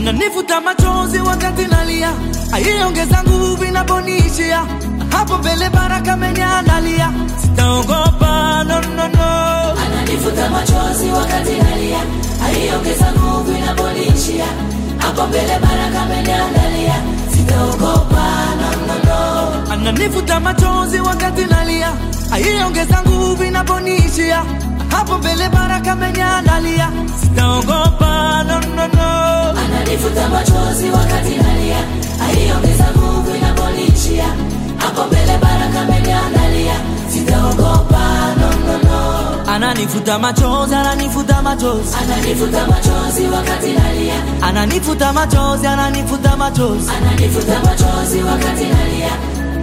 ananifuta machozi wakati nalia, aiongeza nguvu inaponishia. Hapo mbele baraka ameniandalia, sitaogopa no, no, no. ananifuta machozi wakati nalia, aiongeza nguvu inaponishia. Hapo mbele baraka ameniandalia, sitaogopa no, no, no. ananifuta machozi wakati nalia, aiongeza nguvu inaponishia. Hapo mbele baraka ameniandalia, sitaogopa no, no, no. ananifuta machozi wakati nalia, aiongeza nguvu inaponishia. Hapo mbele baraka ameniandalia, sitaogopa no, no, no. Ananifuta machozi, ananifuta machozi, ananifuta machozi wakati nalia, ananifuta machozi, ananifuta machozi. ananifuta machozi wakati nalia.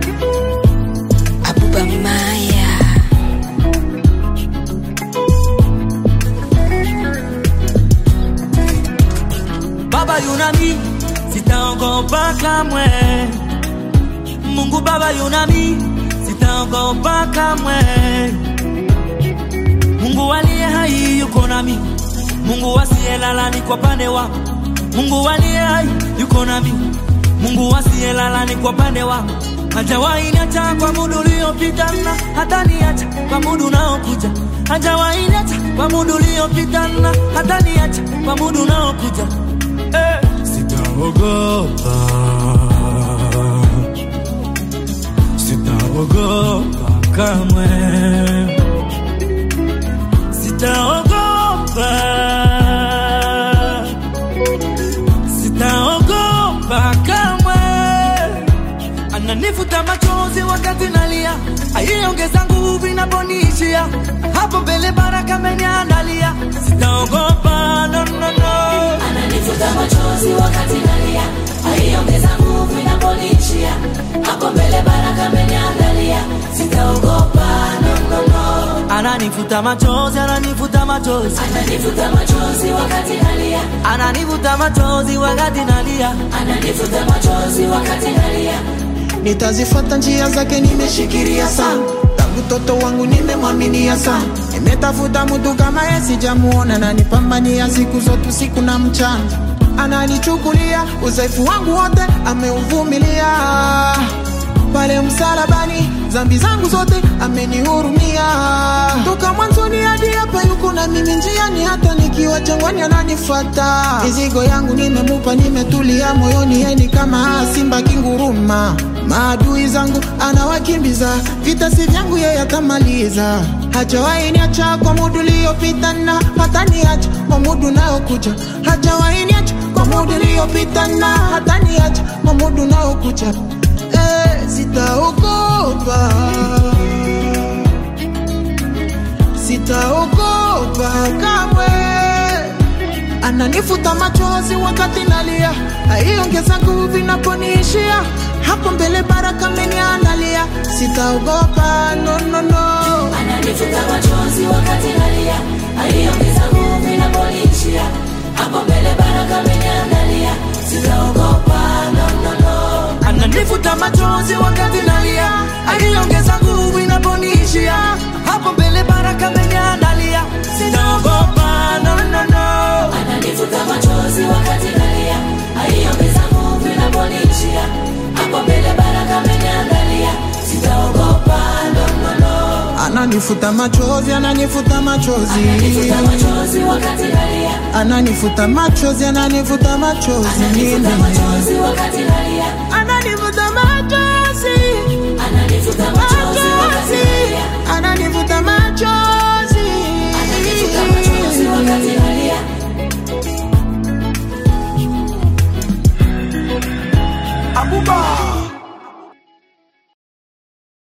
Abuba Maya. Baba yunami, sitaogopa kamwe. Mungu Baba yunami, sitaogopa kamwe. Mungu aliye hai yuko nami, Mungu asiyelala ni kwa pande wangu. Mungu aliye hai yuko nami, Mungu asiyelala ni kwa pande wangu. Hajawahi niacha kwa muda uliopita na hata niacha kwa muda unaokuja. Hajawahi niacha kwa muda uliopita na hata niacha kwa muda unaokuja. Eh, sitaogopa, sitaogopa kamwe, sitaogopa, sitaogopa kamwe. Ananifuta machozi wakati nalia, aiongeza nguvu inaponishia. Hapo mbele baraka ameniandalia, sitaogopa no, no, no. ananifuta machozi wakati nalia, aiongeza nguvu inaponishia. Hapo mbele baraka ameniandalia, sitaogopa no, no, no. Ananifuta machozi, ananifuta machozi, Ananifuta machozi wakati nalia, ananifuta machozi wakati nalia. ananifuta machozi wakati nalia. nitazifuata njia zake, nimeshikilia sana tangu toto wangu, nimemwaminia sana. Nimetafuta mtu kama yeye, sijamuona na nipambania siku zote, usiku na mchana. Ananichukulia udhaifu wangu wote, ameuvumilia pale msalabani, dhambi zangu zote amenihurumia. Toka mwanzoni hadi hapa, yuko na mimi njiani, hata nikiwa jangwani ananifuata. Mizigo yangu nimemupa, nimetulia moyoni, yeye ni kama simba kinguruma. Maadui zangu anawakimbiza, vita si vyangu, yeye atamaliza. Hajawahi niacha kwa muda uliopita na hata niacha kwa muda unaokuja. Hajawahi niacha kwa muda uliopita na hata niacha kwa muda unaokuja. Eh, sitaogopa, sitaogopa kamwe. Ananifuta machozi wakati nalia, aiongeza nguvu inaponiishia. Hapo mbele baraka ameniandalia, sitaogopa no, no, no. Ananifuta machozi wakati nalia, aiongeza nguvu inaponishia. Hapo mbele baraka ameniandalia, sitaogopa no, no, no. Ananifuta machozi wakati nalia, aliongeza nguvu inaponishia. Hapo mbele baraka ameniandalia, sitaogopa no, no, no. Ananifuta machozi wakati nalia, aiongeza nguvu inaponishia. Hapo mbele baraka ameniandalia, sitaogopa no, no, no. Ananifuta machozi, ananifuta machozi, Ananifuta machozi wakati nalia, ananifuta machozi, ananifuta machozi, ananifuta machozi wakati nalia, ananifuta machozi.